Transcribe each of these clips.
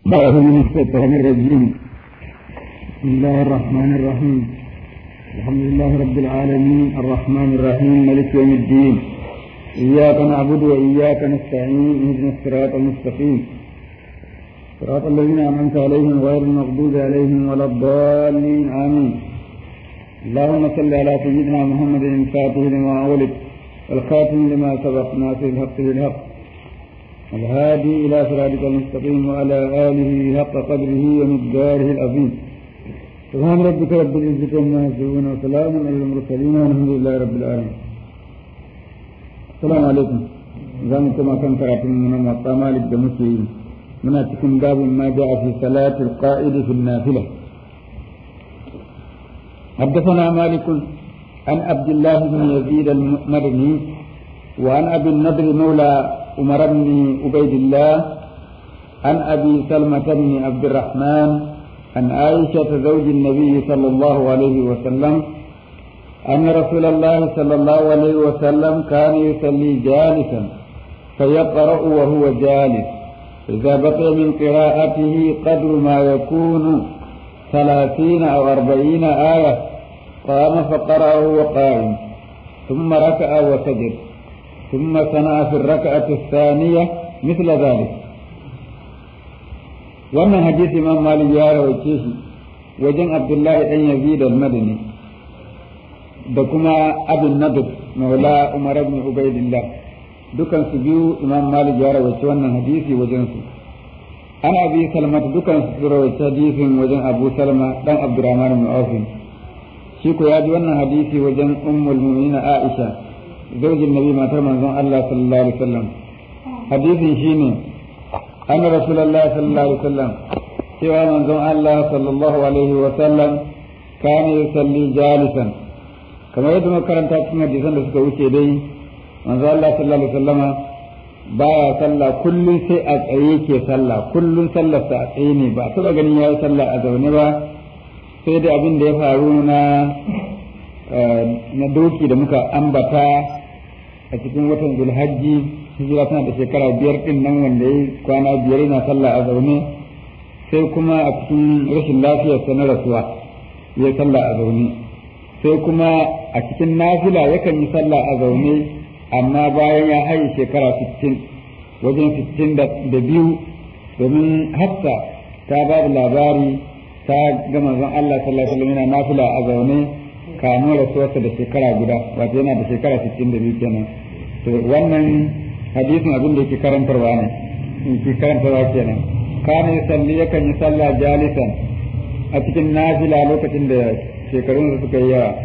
بعد من الشيطان الرجيم بسم الله الرحمن الرحيم الحمد لله رب العالمين الرحمن الرحيم ملك يوم الدين إياك نعبد وإياك نستعين اهدنا الصراط المستقيم صراط الذين أنعمت عليهم غير المغضوب عليهم ولا الضالين آمين اللهم صل على سيدنا محمد الفاتح لما أولد والخاتم لما سبق ناصر الحق بالحق الهادي إلى صراطك المستقيم وعلى آله حق قدره ومقداره العظيم سبحان ربك رب العزة عما يصفون وسلام على المرسلين والحمد لله رب العالمين السلام عليكم زم كما كان كراتين من موطا مالك دمشي من أتكم باب ما جاء في صلاة القائد في النافلة حدثنا مالك عن عبد الله بن يزيد المدني وعن أبي النضر مولى عمر بن عبيد الله عن أبي سلمة بن عبد الرحمن عن عائشة زوج النبي صلى الله عليه وسلم أن رسول الله صلى الله عليه وسلم كان يصلي جالسا فيقرأ وهو جالس إذا بقي من قراءته قدر ما يكون ثلاثين أو أربعين آية قام فقرأ وهو قائم ثم ركع وسجد ثم صنع في الركعة الثانية مثل ذلك wannan hadisi imam malik ya rawaice shi wajen abdullahi dan yazid al-madani da kuma abin nadab maula umar ibn ubaidillah dukan su biyu imam malik ya rawaice wannan hadisi wajen su ana abi salma dukan su rawaice hadisin wajen abu salma dan abdurrahman ibn auf shi ko ya ji wannan hadisi wajen ummul mu'minin aisha zaujin nabi matar manzon Allah sallallahu alaihi wasallam hadisin shine an rasulullahi sallallahu alaihi wasallam cewa manzon Allah sallallahu alaihi wasallam kana yusalli jalisan kamar yadda muka karanta cikin hadisan da suka wuce dai manzon Allah sallallahu alaihi wasallam baya sallah kullun sai a tsaye ke sallah kullun sallar sa a tsaye ne ba taba ganin yayi sallah a zaune ba sai da abin da ya faru na na doki da muka ambata a cikin watan zulhajji hijira tana da shekara biyar din nan wanda ya kwana biyar yana sallah a zaune sai kuma a cikin rashin lafiyarsa na rasuwa ya sallah a zaune sai kuma a cikin nafila yakan yi sallah a zaune amma bayan ya haye shekara sittin wajen sittin da biyu domin hafsa ta ba da labari ta ga manzon Allah sallallahu alaihi wasallam yana nafila a zaune kamun rasuwarsa da shekara guda wato yana da shekara 62 kenan to wannan hadisin abin da yake karantarwa ne yake karantarwa kenan kana yusalli yakan yi sallah jalisan a cikin nafila lokacin da shekarun suka yi yawa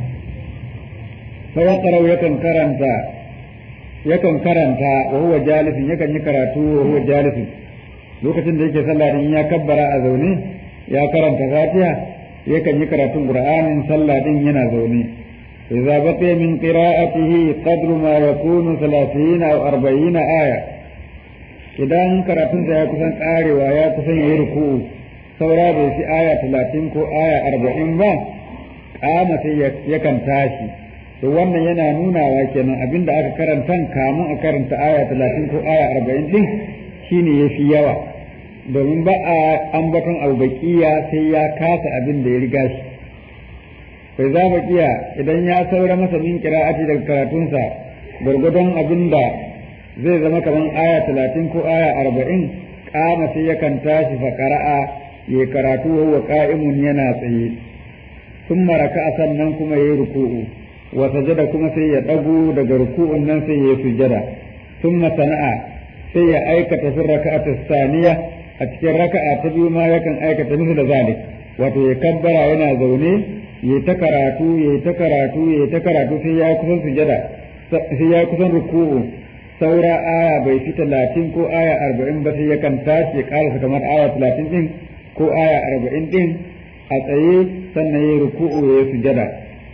sai karau yakan karanta yakan karanta wa huwa jalisin yakan yi karatu wa huwa jalisin lokacin da yake sallah din ya kabbara a zaune ya karanta fatiha yakan yi karatun qur'anin sallah din yana zaune idza baqiya min qira'atihi qadru ma yakunu 30 aw 40 aya idan karatun sa ya kusan karewa ya kusan yi ruku'u saura bai fi aya 30 ko aya 40 ba kama sai yakan tashi to wannan yana nunawa kenan abinda aka karanta kamun a karanta aya 30 ko aya 40 din shine yafi yawa domin ba a ambaton albaƙiya sai ya kasa abin da ya riga shi bai za baƙiya idan ya saura masa min kira'ati daga karatunsa gwargwadon abin da zai zama kamar aya talatin ko aya arba'in kama sai yakan tashi fa ƙara'a ya karatu wa ƙa'imun yana tsaye sun maraka a sannan kuma ya yi ruku'u wa sajada kuma sai ya ɗago daga ruku'un nan sai ya yi sujada sun sana'a sai ya aikata sun raka'atu saniya a cikin raka'a ta biyu ma yakan aikata musu da zalik wato ya kabbara yana zaune ya ta karatu ya ta karatu ya ta karatu sai ya kusan sujada sai ya kusan ruku'u saura aya bai fi talatin ko aya arba'in ba sai yakan tashi ya karasa kamar aya talatin din ko aya arba'in din a tsaye sannan ya ruku'u ya sujada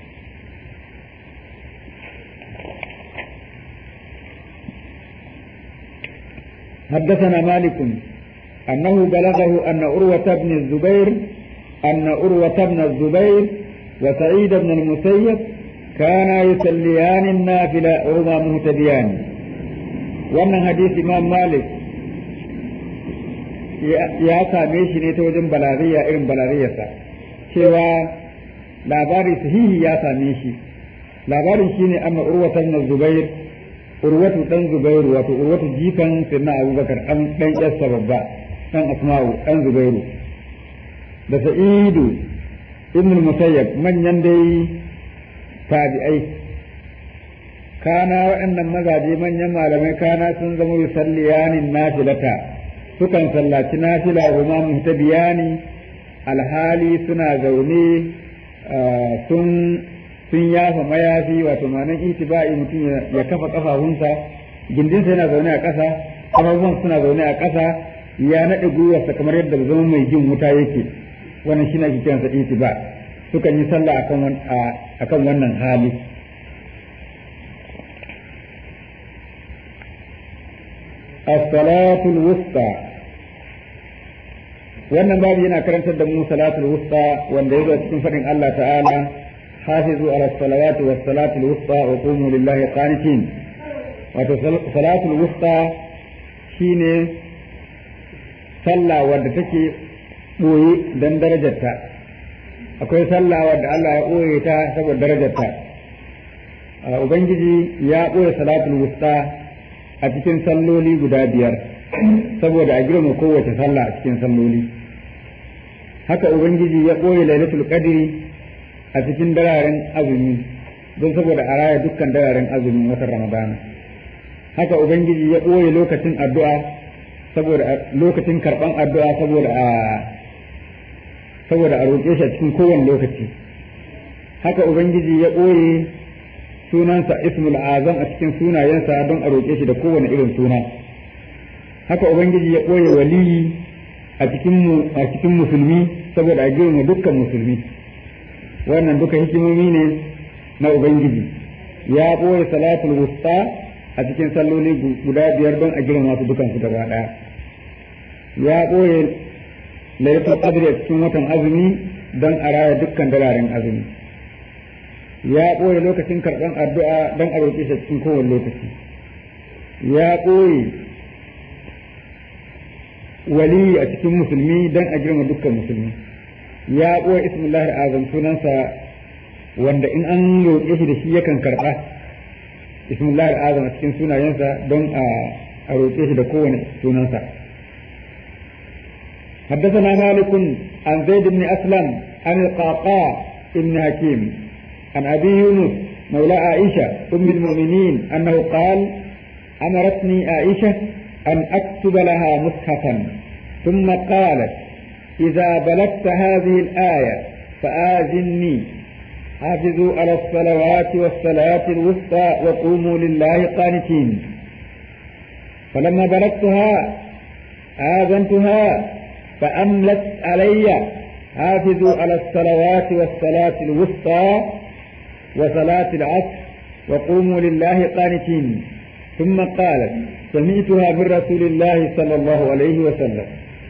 حدثنا مالك أنه بلغه أن أروة بن الزبير أن أروة بن الزبير وسعيد بن المسيب كانا يصليان النافلة وهما مهتديان وأن حديث إمام مالك ya same shi ne ta wajen balariya irin balariyarsa cewa labari sahihi ya same shi labarin shine anna urwatan na zubair urwatu dan zubairu wato urwatu jikan sirna abubakar dan dan yarsa babba dan asma'u dan zubairu da sa'idu ibn musayyab manyan dai tabi'ai kana waɗannan mazaje manyan malamai kana sun zama yusalliyanin nafilata sukan sallaci nafila huma muhtabiyani alhali suna zaune sun sun yafa mayafi wato ma'anar itiba'i mutum ya kafa kafafunsa gindinsa yana zaune a ƙasa kafafuwan suna zaune a ƙasa ya naɗe gwiwarsa kamar yadda zama mai jin wuta yake wannan shi ake kiransa itiba sukan yi sallah akan wannan hali الصلاة الوسطى wannan babu yana karantar da mu salatul wusta wanda yazo cikin fadin Allah ta'ala hafizu ala salawati was salatul wusta wa qumu lillahi qanitin wato salatul wusta shine sallah wadda take boye dan darajarta akwai sallah wadda Allah ya boye ta saboda darajarta ubangiji ya boye salatul wusta a cikin salloli guda biyar saboda a girma kowace sallah a cikin salloli haka ubangiji ya ɓoye lailatul qadri a cikin dararen azumi don saboda a raya dukkan dararen azumin watan ramadana haka ubangiji ya ɓoye lokacin addu'a saboda lokacin karɓan addu'a saboda a saboda a roƙe shi a cikin kowane lokaci haka ubangiji ya ɓoye sunansa ismul azam a cikin sunayensa don a roƙe shi da kowane irin suna haka ubangiji ya ɓoye waliyi a cikin a cikin musulmi saboda a girma dukkan musulmi wannan duka hikimomi ne na ubangiji ya ɓoye salatul wusta a cikin salloli guda biyar don a girma su dukan su gaba ɗaya ya ɓoye lailatul qadri a cikin watan azumi don a raya dukkan dararen azumi ya ɓoye lokacin karɓar addu'a don a roƙe shi cikin kowane lokaci ya ɓoye wali a cikin musulmi don a girma dukkan musulmi ya ɓoye ismullah azam sunansa wanda in an roƙe shi da shi yakan karɓa ismullah azam a cikin sunayensa don a roƙe shi da kowane sunansa حدثنا مالك عن زيد بن أسلم عن القعقاع بن حكيم عن أبي يونس مولى عائشة أم المؤمنين أنه قال أمرتني عائشة أن أكتب لها مصحفا ثم قالت إذا بلغت هذه الآية فآذني حافظوا على الصلوات والصلاة الوسطى وقوموا لله قانتين فلما بلغتها آذنتها فأملت علي حافظوا على الصلوات والصلاة الوسطى وصلاة العصر وقوموا لله قانتين ثم قالت سمعتها من رسول الله صلى الله عليه وسلم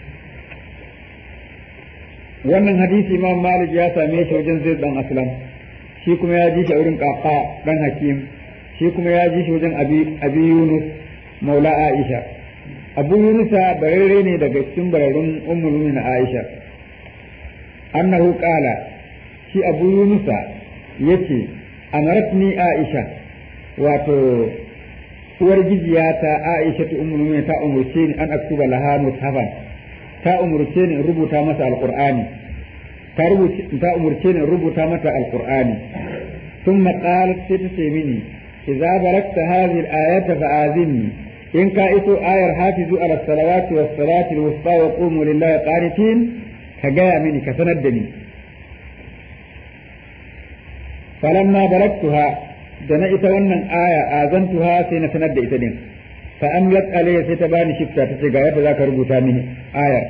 wannan hadisi imam malik ya same shi wajen zai dan aslam shi kuma ya ji shi wurin kaka dan hakim shi kuma ya ji shi wajen abi yunus maula aisha abu yunusa bararre ne daga cikin bararrun ummul na aisha annahu qala shi abu yunusa yace amaratni aisha wato uwar gijiya ta aisha ta ummul ta umurce ni an aktuba laha mushafan ta umurce ni in rubuta masa alqur'ani ta rubuce ta umurce ni in rubuta mata alqur'ani thumma qalat sai ta ce mini idza barakta hadhihi al-ayata fa'azinni in ka iso ayar hafizu ala salawati was salati al-wusta wa qumu lillahi qanitin ka gaya mini ka sanar da ni falamma baraktuha da na ita wannan aya azantuha sai na sanar da ita din fa amlat alayya sai ta bani shifta ta ce ga yadda zaka rubuta mini ayar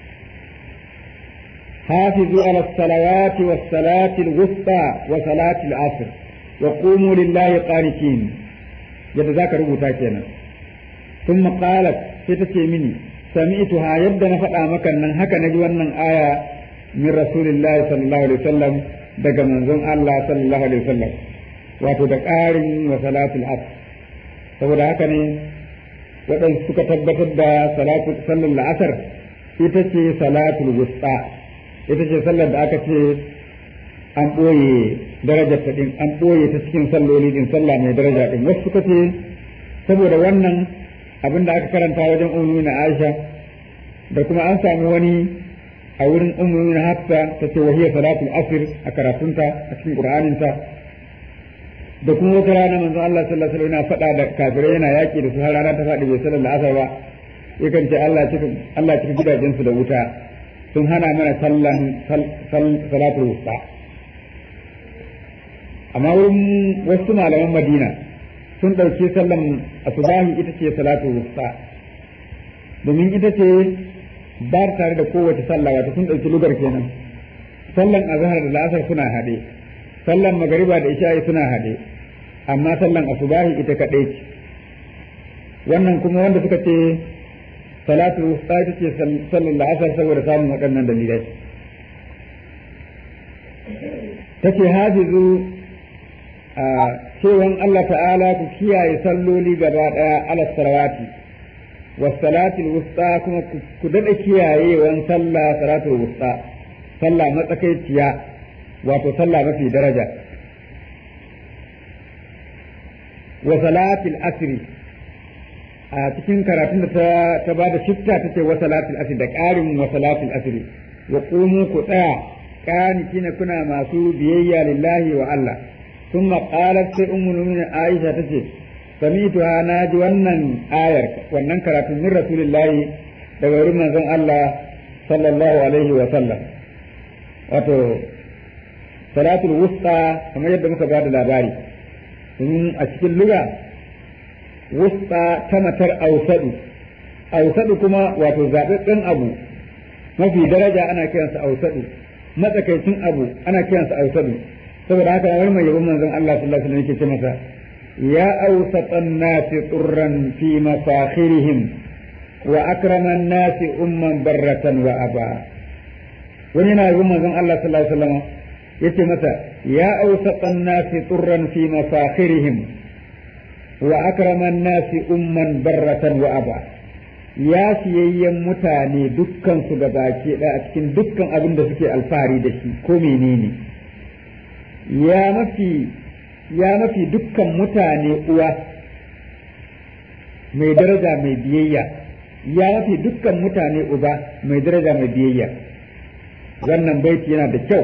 hafizu ala salawati was salati al-wusta wa salati al-asr wa qumu lillahi qanitin yadda zaka rubuta kenan ثم قالت ستتي مني سمعتها يبدا نفدا maka nan haka naji wannan aya min rasulillahi sallallahu alaihi wasallam daga manzon Allah sallallahu alaihi wasallam wato da ƙarin wa salatul asr saboda haka ne waɗansu suka tabbatar da salatu sallar la'asar ita ce salatul wusta ita ce sallar da aka ce an ɓoye darajar ta ɗin an ɓoye ta cikin salloli ɗin sallah mai daraja ɗin wasu suka ce saboda wannan abin da aka karanta wajen ummu na Aisha da kuma an samu wani a wurin ummu na Hafsa ta ce wahiya salatul asr a karatunta a cikin Qur'aninta da kuma wata rana manzo Allah sallallahu alaihi wasallam yana faɗa da kafirai yana yaki da su har rana ta faɗi bai sallar asar ba yakan ce Allah cika Allah cika gidajen su da wuta sun hana mana sallan salatul wusta amma wurin wasu malaman Madina sun ɗauki sallan asubahi ita ce salatul wusta domin ita ce ba tare da kowace sallah wata sun ɗauki lugar kenan sallan azhar da la'asar suna haɗe sallan magariba da isha'i suna haɗe amma sallan asubahi ita kaɗai ce wannan kuma wanda suka ce salatu wusta ita ce sallan la'asar saboda samun waɗannan dalilai ta ce hafizu a cewan Allah ta'ala ku kiyaye salloli gaba ɗaya ala salawati wasalatul wusta kuma ku daɗa kiyayewan sallah salatul wusta sallah matsakaiciya wato sallah mafi daraja wa salatul asri a cikin karatun da ta ta bada shifta tace wa salatul asri da ƙarin wa salatul asri wa qumu ku tsaya kina kuna masu biyayya lillahi wa Allah ثم قالت sai ummu mu'minin Aisha tace samituha naji wannan ayar wannan karatun min rasulillahi daga wurin manzon Allah sallallahu alaihi wa sallam wato salatul wusta kamar yadda muka bada labari in a cikin luga wusta ta matar ausadu ausadu kuma wato zaɓaɓɓen abu mafi daraja ana kiransa ausadu matsakaicin abu ana kiransa ausadu saboda haka wani mai yabon manzon Allah sallallahu alaihi wasallam yake ce masa ya awsatan nasi turran fi mafakhirihim wa akraman nasi umman barratan wa aba wani yana yabon manzon Allah sallallahu alaihi wasallam yace masa ya awsatan nasi turran fi mafakhirihim wa akraman nasi umman barratan wa aba ya siyayyen mutane dukkan su baki ɗaya a cikin dukkan abin da suke alfahari da shi ko menene ya mafi ya mafi dukkan mutane uwa mai daraja mai biyayya ya mafi dukkan mutane uba mai daraja mai biyayya wannan baiti yana da kyau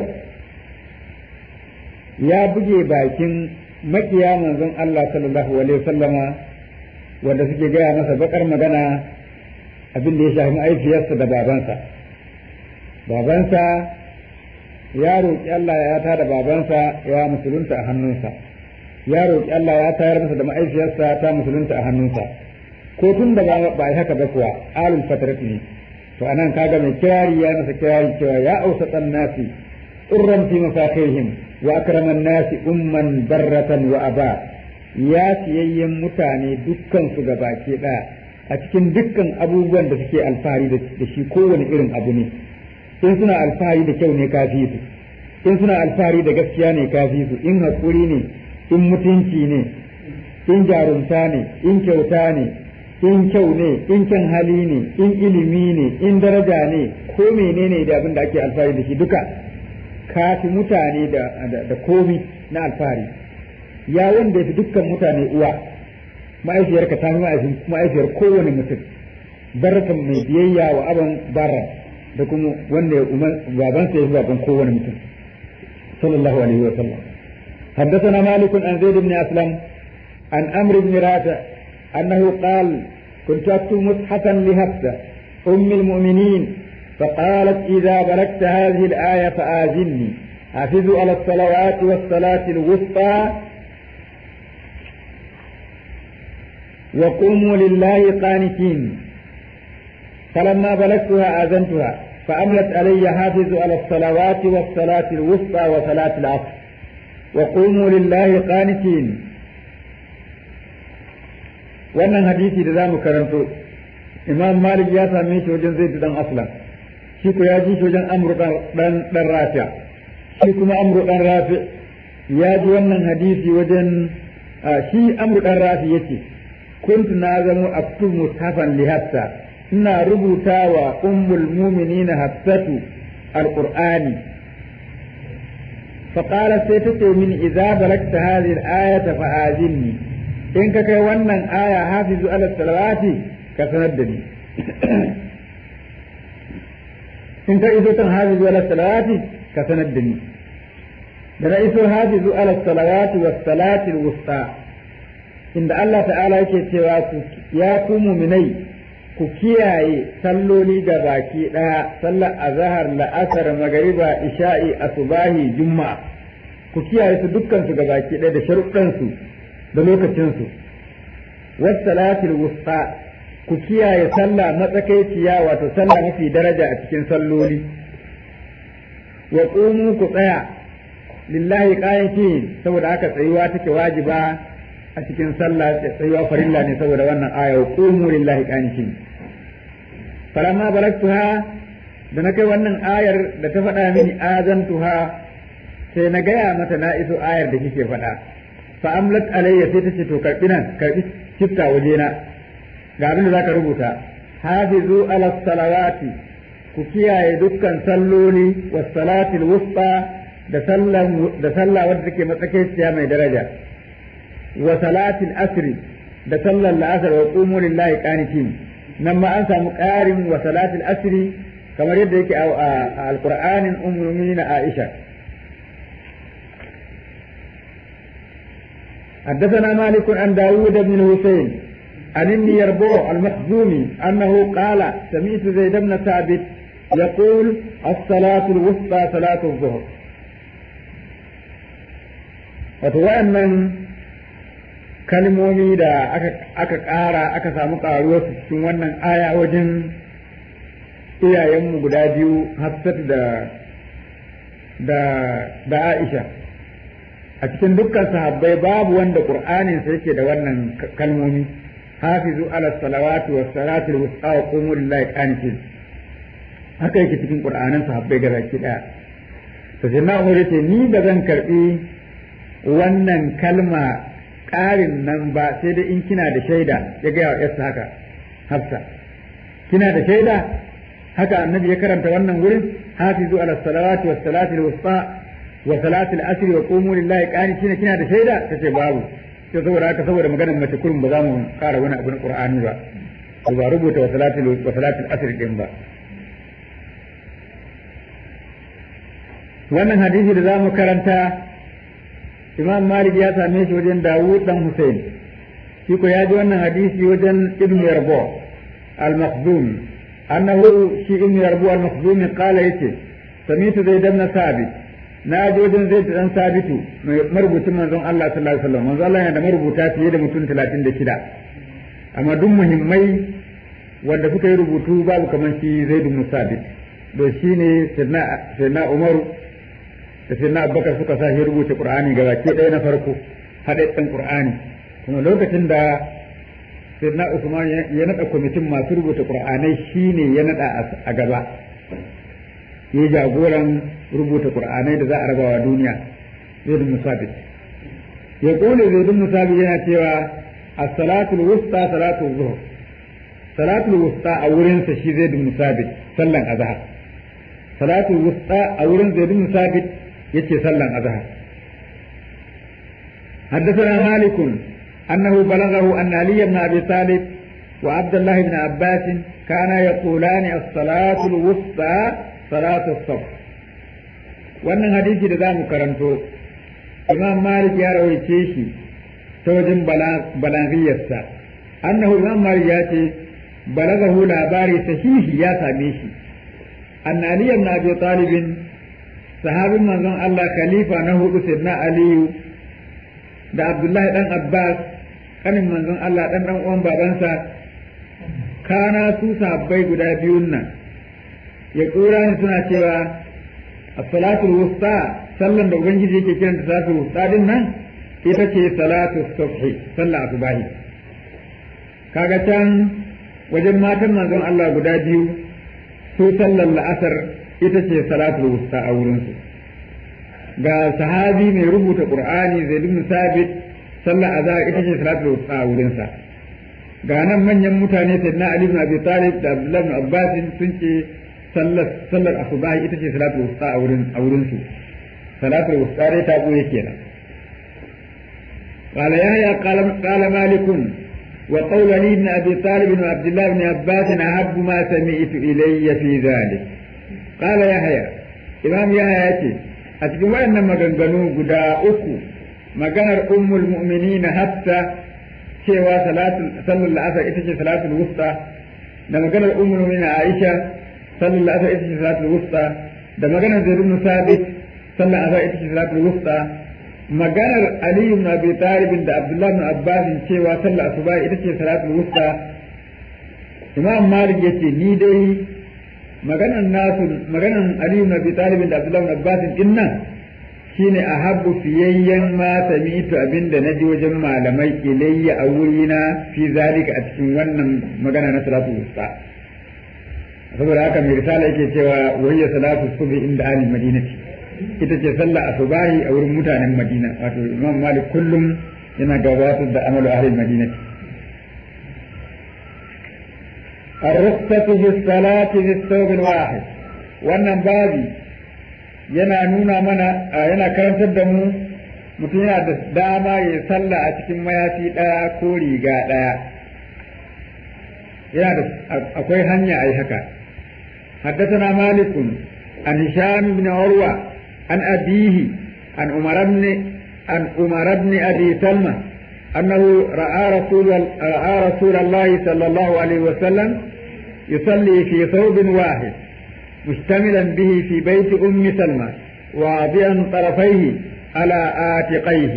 ya buge bakin makiya manzon Allah sallallahu alaihi wasallama wanda suke gaya masa bakar magana abin da ya shafi ma'aifiyarsa da babansa babansa ya roƙi Allah ya tada babansa ya musulunta a hannunsa ya roƙi Allah ya tayar masa da ma'aifiyarsa ta musulunta a hannunsa ko tun da ba a haka ba kuwa alul fatrat ne to anan kaga mai kirari ya masa kirari cewa ya ausatan nasi turran fi mafakhirihim wa akraman nasi umman barratan wa aba ya siyayyen mutane dukkan su gabaki ɗaya a cikin dukkan abubuwan da suke alfahari da shi kowane irin abu ne in suna alfahari da kyau ne kafi su in suna alfahari da gaskiya ne kafi su in haƙuri ne in mutunci ne in jarumta ne in kyauta ne in kyau ne in kyan hali ne in ilimi ne in daraja ne ko menene da abin da ake alfahari da shi duka kafi mutane da, da, komi na alfahari ya wanda fi dukkan mutane uwa ma'aifiyarka ta fi ma'aifiyar kowane mutum barkan mai biyayya wa aban barra da kuma wanda ya umar babansa ya fi baban kowane mutum sallallahu alaihi wa sallam حدثنا مالك عن زيد بن أسلم عن أمر بن رافع أنه قال كنت أكتب مصحفا لهفسة أم المؤمنين فقالت إذا بلغت هذه الآية فآذني حافظوا على الصلوات والصلاة الوسطى وقوموا لله قانتين فلما بلغتها آذنتها فأملت علي حافظوا على الصلوات والصلاة الوسطى وصلاة العصر وقوموا لله قانتين wannan hadisi da za mu karanto imam malik ya same shi wajen zai dan aslan shi ko ya ji shi wajen amru dan dan rafi shi kuma amru dan rafi ya ji wannan hadisi wajen shi amru dan rafi yace kuntu na zamo aktubu mushafan li hafsa ina rubuta wa ummul muminina hafsatu alqur'ani فقالت سيتتي من إذا بلغت هذه الآية فآذني إن كي ونن آية حافظ على الصلوات كسندني إن كي حافظ على الصلوات كسندني da na iso hafizu ala salawati was salati wusta inda Allah ta'ala yake cewa ku ya ku muminai ku kiyaye salloli ga baki ɗaya sallar azhar la'asar magariba isha'i asubahi juma'a ku kiyaye su dukkan su ga baki ɗaya da sharuɗan su da lokacin su was salatil wusta ku kiyaye sallah matsakaiciya wato sallah mafi daraja a cikin salloli wa qumu ku tsaya lillahi qayatin saboda haka tsayuwa take wajiba a cikin sallah tsayuwa farilla ne saboda wannan aya qumu lillahi qayatin falamma balagtuha da na kai wannan ayar da ta faɗa mini azantuha sai na gaya mata na iso ayar da kike faɗa fa amlat alayya sai ta ce to karbi nan karbi kifta waje na ga abin da zaka rubuta hafizu ala salawati ku kiyaye dukkan salloli was salatil wusta da sallan da sallah wadda take matsakaiciya mai daraja wa salatil asri da sallar la'asar wa qumu lillahi qanitin nan ma an samu ƙarin wa salatil asri kamar yadda yake a alqur'anin ummul mu'minin Aisha حدثنا مالك عن داود بن الحسين عن ابن يربوع المخزومي أنه قال سمعت زيد بن ثابت يقول الصلاة الوسطى صلاة الظهر وتوأمن kalmomi da aka ƙara aka samu ƙaruwar su cikin wannan aya wajen iyayenmu guda biyu Hafsat da da da Aisha a cikin dukkan sahabbai babu wanda Qur'anin sa yake da wannan kalmomi hafizu ala salawati was salati wusta wa qumu lillahi qanitin haka yake cikin Qur'anin sahabbai ga baki daya to sai na ce ni ba zan karbi wannan kalma ƙarin nan ba sai dai in kina da shaida ya gaya wa yarsa haka hafsa kina da shaida haka annabi ya karanta wannan wurin hafizu ala salawati was salati al wusta wa salati al asri wa qumu lillahi qanitina kina da shaida tace babu sai saboda haka saboda maganar mace kurum ba za mu ƙara wani abu na qur'ani ba ko ba rubuta wa salati wa salati al asri din ba wannan hadisi da za mu karanta imam malik ya same shi wajen dawud dan hussein shi ko ya ji wannan hadisi wajen ibn yarbo al-makhzumi annahu shi ibn yarbo al-makhzumi qala yace samitu zaid ibn sabit na ji wajen zaid dan sabitu mai marubucin manzon Allah sallallahu alaihi wasallam manzon Allah yana da marubuta fiye da mutum 36 amma duk muhimmai wanda suka yi rubutu babu kamar shi zaid ibn sabit to shine sayyidina umaru da sai na abubakar suka sa shi rubuta qur'ani ga baki ɗaya na farko haɗaɗɗen qur'ani kuma lokacin da sai na usman ya naɗa kwamitin masu rubuta qur'anai shine ya naɗa a gaba ya jagoran rubuta qur'anai da za a rabawa duniya zaid musabit ya kone zaid musabit yana cewa as-salatu wusta salatu zuhr salatu wusta a wurinsa shi zaid musabit sallan azhar salatu wusta a wurin zaid musabit yace sallan azhar حدثنا مالك أنه بلغه أن علي بن أبي طالب وعبد الله بن عباس كانا يقولان الصلاة الوسطى صلاة الصبح wannan hadisi da za mu karanto imam malik ya rawaice shi ta wajen balagiyarsa annahu imam malik ya ce balagahu labari sahihi ya same shi an ali ibn abi talibin sahabin manzon Allah khalifa na hudu sayyidina aliyu da abdullahi dan abbas kanin manzon Allah dan dan uwan babansa kana su sahabbai guda biyun nan ya kura suna cewa as-salatul wusta sallan da ubangiji yake kiran da salatul wusta din nan ita ce salatu subhi sallah asubahi kaga can wajen matan manzon Allah guda biyu su sallar la'asar ita ce salatul wusta a wurinsu ga sahabi mai rubuta qur'ani zaid ibn sabit sallar azhar ita ce salatul wusta a wurinsa ga nan manyan mutane sayyidina Ali ibn Abi Talib da Abdullah ibn Abbas sun ce sallar sallar asubahi ita ce salatu wusta a wurin a wurin su salatu wusta dai ta goye kenan قال يحيى قال قال مالك وقول علي بن ابي طالب وعبد الله بن عباس احب ما سمعت الي في ذلك قال يحيى امام يحيى يأتي أتكلم وأن مغنغنو قدا أكو maganar ummul mu'minina hatta cewa sallar la'asar ita ce salatul wusta da maganar ummul mu'minina Aisha sallar la'asar ita ce salatul wusta da maganar Zaid ibn Sabit sallar la'asar ita ce salatul wusta maganar Ali ibn Abi Talib da Abdullah ibn Abbas cewa sallar asuba ita ce salatul wusta Imam Malik yace ni dai maganar nasu maganar Ali ibn Abi Talib da Abdullah ibn Abbas din nan shine a habbu fiyayyen ma sami'tu abinda naji wajen malamai ilayya a wurina fi zalika a cikin wannan magana na salatu wusta saboda haka mai risala yake cewa wayya salatu subhi inda ahli madinati ita ce sallah asubahi a wurin mutanen madina wato imam malik kullum yana gabatar da amalu ahli madinati الرخصة في الصلاة في الثوب الواحد wannan babi yana nuna mana yana karantar da mu mutum yana da dama ya sallah a cikin mayafi ɗaya ko riga ɗaya yana da akwai hanya a yi haka حدثنا مالك عن هشام بن عروة عن أبيه عن عمر بن عن عمر بن أبي سلمة أنه رأى رسول رأى رسول الله صلى الله عليه وسلم يصلي في ثوب واحد مشتملا به في بيت أم سلمة واضعا طرفيه على آتقيه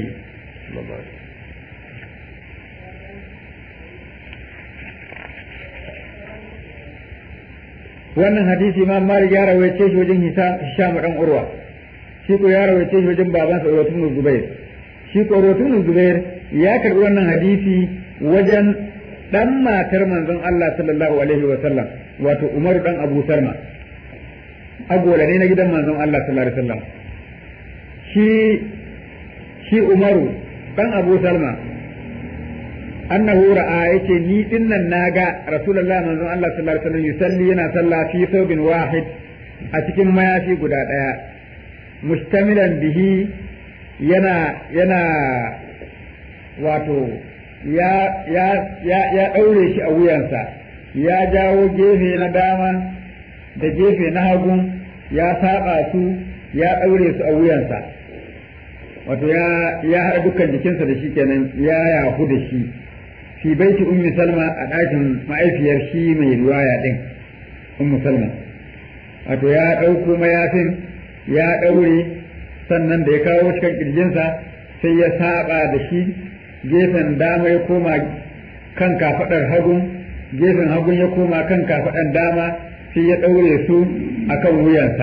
wannan hadisi ma malik ya rawaice shi wajen hisham dan urwa shi ko ya rawaice shi wajen babansa urwatun zubair shi ko urwatun zubair ya karbi wannan hadisi wajen dan matar manzon Allah sallallahu alaihi wa sallam wato Umar dan Abu Salma agola ne na gidan manzon Allah sallallahu alaihi wasallam shi shi Umaru dan Abu Salma annahu ra'a yace ni dinnan naga Rasulullah manzon Allah sallallahu alaihi wasallam yusalli yana sallah fi thawbin wahid a cikin mayafi guda daya mustamilan bihi yana yana wato ya ya ya ya daure shi a wuyansa ya jawo gefe na dama da gefe na hagu ya saba su ya daure su a wuyansa wato ya ya haɗa dukkan jikinsa da shi kenan ya yahu da shi fi baiti ummi salma a ɗakin ma'aifiyar shi mai riwaya ɗin ummu salma wato ya ɗauko mayafin ya ɗaure sannan da ya kawo cikin ƙirjinsa sai ya saba da shi gefen dama ya koma kan kafaɗar hagun gefen hagun ya koma kan kafaɗar dama sai ya ɗaure su a kan wuyansa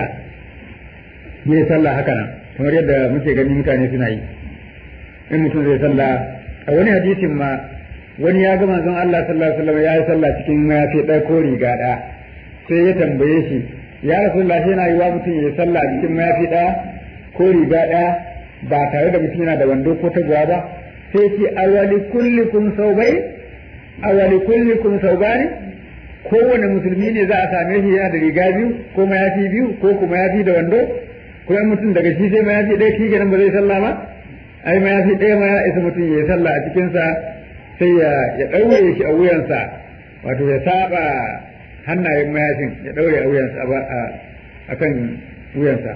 ya sallah haka nan kamar yadda muke gani mutane suna yi in mutum zai sallah a wani hadisin ma wani ya ga manzon Allah sallallahu alaihi wasallam ya yi sallah cikin mayafi ɗaya ko riga ɗaya sai ya tambaye shi ya rasulullah yana yi wa mutum ya sallah a cikin mayafi ɗaya ko riga ɗaya ba tare da mutum yana da wando ko taguwa ba sai ce awali kullikum saubai awali kullikum saubani kowane musulmi ne za a same shi yana da riga biyu ko mayafi biyu ko kuma mayafi da wando ko yan mutum daga shi sai mayafi ɗaya shi kenan ba zai sallah ba ai mayafi ɗaya ma ya isa mutum ya sallah a cikinsa sai ya ya ɗaure shi a wuyansa wato ya saba hannayen mayafin ya ɗaure a wuyansa a kan wuyansa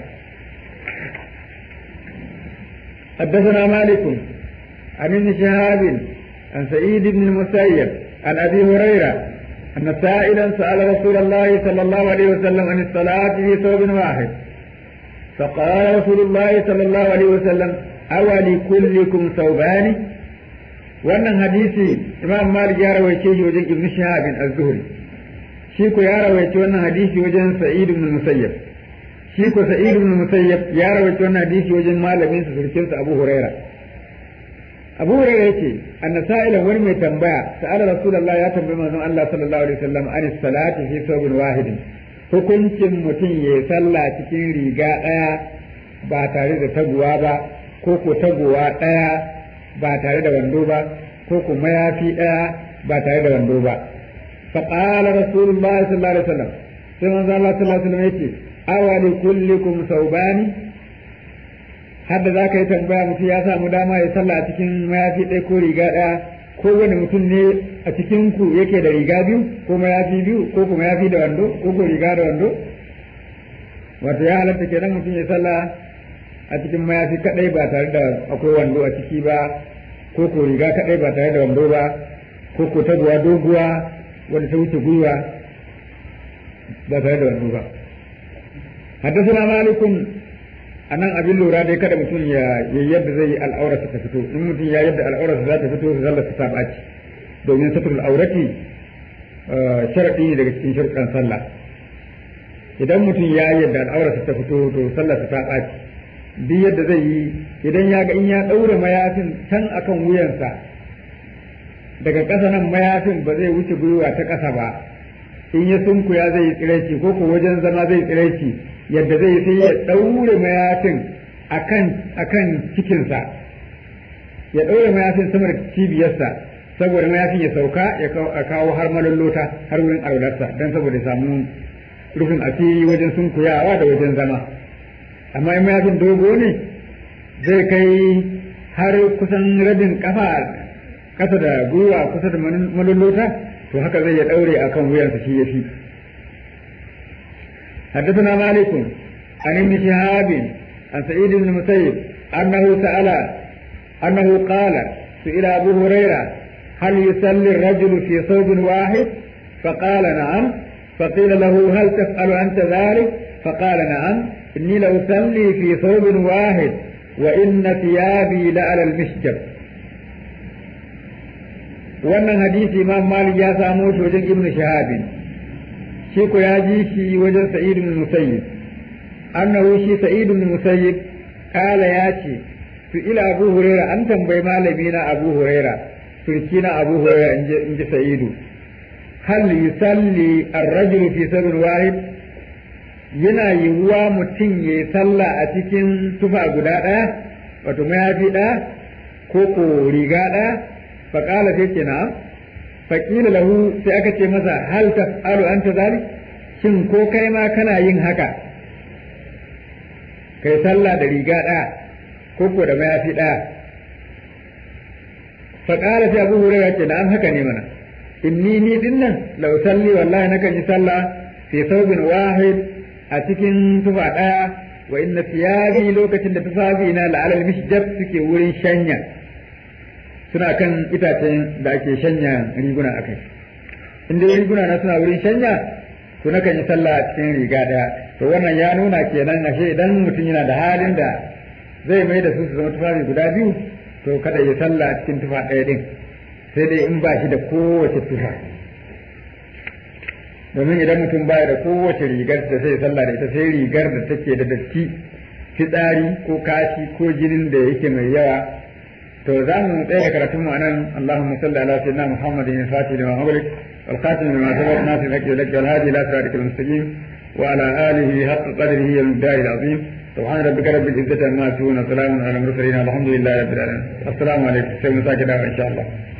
حدثنا مالك عن ابن شهاب عن سعيد بن المسيب عن ابي هريره ان سائلا سال رسول الله صلى الله عليه وسلم عن الصلاه في ثوب واحد فقال رسول الله صلى الله عليه وسلم أولكلكم ثوبان wannan hadisi imam malik ya rawaice shi wajen ibn shahab az-zuhri shi ko ya rawaice wannan hadisi wajen sa'id ibn musayyab shi ko sa'id ibn musayyab ya rawaice wannan hadisi wajen malamin sa surkin sa abu huraira abu huraira yace anna sa'ila wani mai tambaya sa'ala rasulullah ya tambayi manzon Allah sallallahu alaihi wasallam an salati fi thawbin wahidin hukuncin mutum ya sallah cikin riga ɗaya ba tare da taguwa ba ko ko taguwa ɗaya ba tare da wando ba ko ko mayafi ɗaya ba tare da wando ba فقال رسول الله صلى الله عليه وسلم sai manzo Allah sallallahu alaihi wasallam yace awali kullikum saubani hadda za ka yi tambaya mutum ya samu dama ya sallah a cikin mayafi ɗaya ko riga ɗaya ko wani mutum ne a cikin ku yake da riga biyu ko mayafi biyu ko kuma mayafi da wando ko ko riga da wando wato ya halatta kenan mutum ya sallah a cikin mayafi kadai ba tare da akwai wando a ciki ba ko ko riga kadai ba tare da wando ba ko ko taguwa doguwa wanda ta wuce gwiwa ba tare da wando ba haddasa malikun a nan abin lura dai kada mutum ya yadda zai yi al'aurarsa ta fito in mutum ya yadda al'aurarsa za ta fito su zalla ta ɓaci domin satrul aurati sharaɗi ne daga cikin sharuɗan sallah idan mutum ya yadda al'aurarsa ta fito to sallah ta ɓaci duk yadda zai yi idan ya ga in ya ɗaure mayafin can akan wuyansa daga ƙasa nan mayafin ba zai wuce gwiwa ta ƙasa ba in ya sunkuya zai yi tsiraici ko ko wajen zama zai tsiraici yadda zai sai ya ɗaure mayafin akan akan cikinsa ya ɗaure mayafin sama da cibiyarsa saboda mayafin ya sauka ya kawo har malallota har wurin araularsa don saboda ya samu rufin asiri wajen sunkuyawa da wajen zama amma in mayafin dogo ne zai kai har kusan rabin kafa kasa da gwiwa kusa da malallota to haka zai ya daure akan wuyansa shi yafi حدثنا مالك عن ابن شهاب عن سعيد بن المسيب أنه سأل أنه قال سئل أبو هريرة هل يصلي الرجل في ثوب واحد فقال نعم فقيل له هل تفعل أنت ذلك فقال نعم إني لأصلي في ثوب واحد وإن ثيابي لعلى المشجب wannan hadisi imam malik ya samo shi wajen ibnu shahabin shi ko ya ji shi wajen sa'id ibn musayyib annahu shi sa'id ibn musayyib kala ya ce su ila abu huraira an tambayi malami na abu huraira turki na abu huraira in ji sa'idu hal yusalli ar-rajulu fi sabr wahid yana yiwuwa mutum ya yi sallah a cikin tufa guda ɗaya wato mayafi ɗaya ko ko riga ɗaya faƙala sai ce na faƙila lahu sai aka ce masa hal taf'alu anta zalik shin ko kai ma kana yin haka kai sallah da riga ɗaya ko ko da mayafi ɗaya faƙala sai abu hurairah ce na'am haka ne mana inni ni dinnan law salli wallahi nakan yi sallah fi thawbin wahid a cikin tufa ɗaya wa inna thiyabi lokacin da tufafi na la'alal mishjab suke wurin shanya suna kan itacen da ake shanya riguna akai inda riguna na suna wurin shanya to na kan yi sallah a cikin riga ɗaya to wannan ya nuna kenan ashe idan mutum yana da halin da zai mai da su su zama tufafi guda biyu to kada ya sallah a cikin tufa ɗaya din sai dai in ba shi da kowace tufa domin idan mutum baya da kowace rigar da sai sallah da ita sai rigar da take da datti fitsari ko kashi ko jinin da yake mai yawa to za mu tsaya karatun mu anan Allahumma salli ala sayyidina Muhammadin al-fatih lima ughliq wal khatim lima sabaq nasir al-haqq wal hadi wal hadi ila siratikal mustaqim wa ala alihi haqqa qadrihi wal miqdari al-azim سبحان ربك رب العزة عما يصفون وسلام على المرسلين والحمد لله رب العالمين السلام عليكم سيدنا إن شاء الله